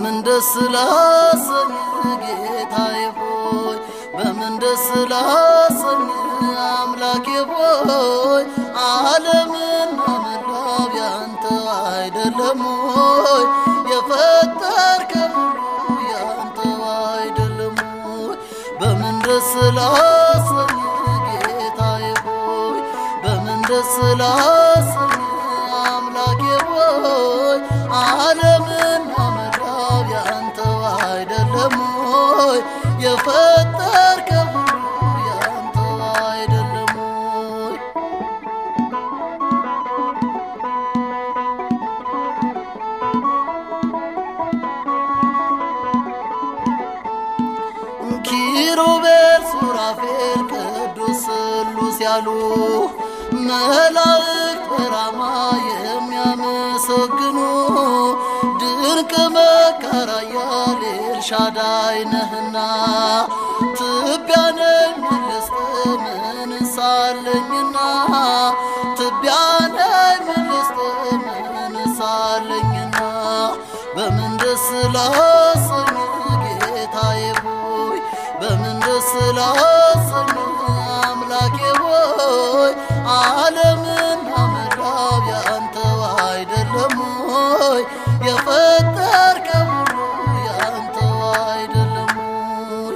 በምን ደስ ላሰኝ ጌታዬ ሆይ በምን ደስ ላሰኝ አምላኬ ሆይ ዓለምና መላው ያንተ አይደለም ሆይ የፈጠርከው ሁሉ ያንተ አይደለም ሆይ በምን ደስ ላሰኝ ጌታዬ ሆይ በምን ደስ ላሰኝ አምላኬ ሆይ ዓለምና መላው ያንተ አይደለም ሆይ የፈጠርከው ሁሉ ያንተ አይደለም ሆይ ኪሩቤል ሱራፌል ቅዱስ ስሉስ ያሉ መላእክት በራማ የሚያመሰግኑ ድንቅ መካር ኃያል ኤልሻዳይ ነህና ትቢያ ነኝ መለስተ ምንሳለኝና ትቢያ ነኝ መለስተ ምንሳለኝና በምን ደስ ላሰኝ ጌታዬ ሆይ በምን ደስ ላሰኝ አምላኬ ሆይ ዓለምና መላው ያንተው አይደለም ሆይ የፈጠርከው ሁሉ ያንተው አይደለም ሆይ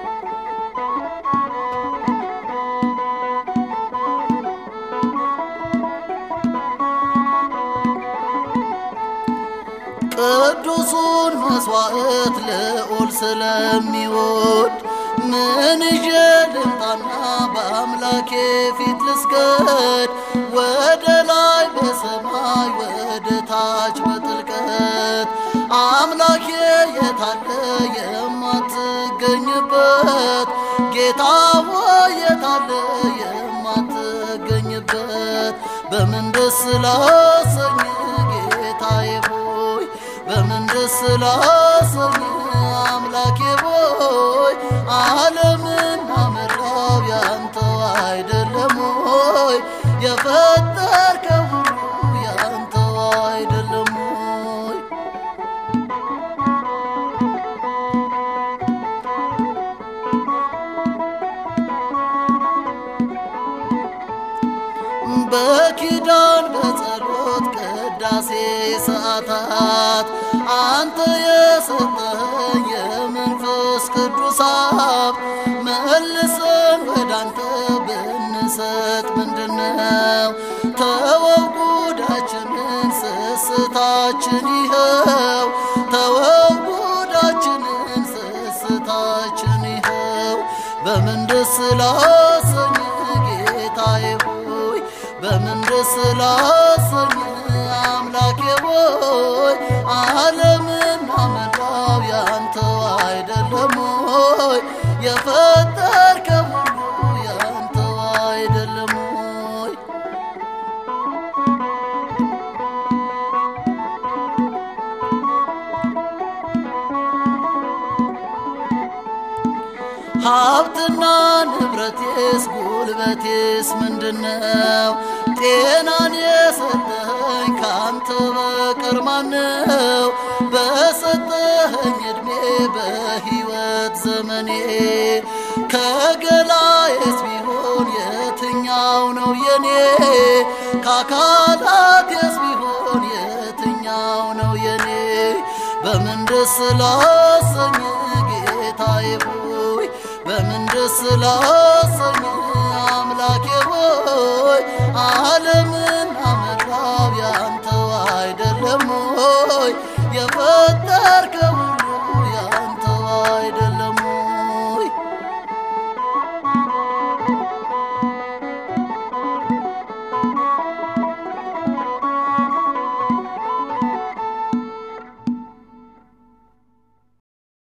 ቅዱሱን መስዋዕት ልዑል ስለሚወድ ምን ይዤ ልምጣና በአምላኬ ፊት ልስገድ? ወደ ላይ በሰማይ ወደ ታች በጥልቀት አምላኬ የታለ የማትገኝበት ጌታ ሆይ የታለ የማትገኝበት በምን ደስ ላሰኝ ጌታዬ ሆይ በምን ደስ ላሰኝ አምላኬ ሆይ ዓለምና መላው ያንተው አይደለም ሆይ የፈጠርከው ሁሉ ያንተው አይደለም ሆይ በኪዳን በጸሎት ቅዳሴ ሰዓታት አንተ የሰጠኸኝ የመንፈስ ቅዱስ ሀብት መልሰን ወደ አንተ ብንሰጥ ምንድነው? ተወው ጉዳችንን ስስታችን ይኸው ተወው ጉዳችንን ስስታችን ይኸው በምን ደስ ላሰኝ ጌታዬ ሆይ በምን ደስ ላሰኝ አምላኬ ሆይ ዓለምና መላው ያንተው አይደለም ሆይ የፈጠርከው ሁሉ ያንተው አይደለም ሆይ ሀብትና ንብረቴስ ጉልበቴስ ምንድነው? ጤናን የሰጠኸኝ ካንተ በቀር ማነው? በሰጠኸኝ ዕድሜ በሕይወት ዘመኔ ከገላዬስ ቢሆን የትኛው ነው የኔ? ከአካላቴስ ቢሆን የትኛው ነው የኔ? በምን ደስ ላሰኝ ጌታዬ ሆይ በምን ደስ ላ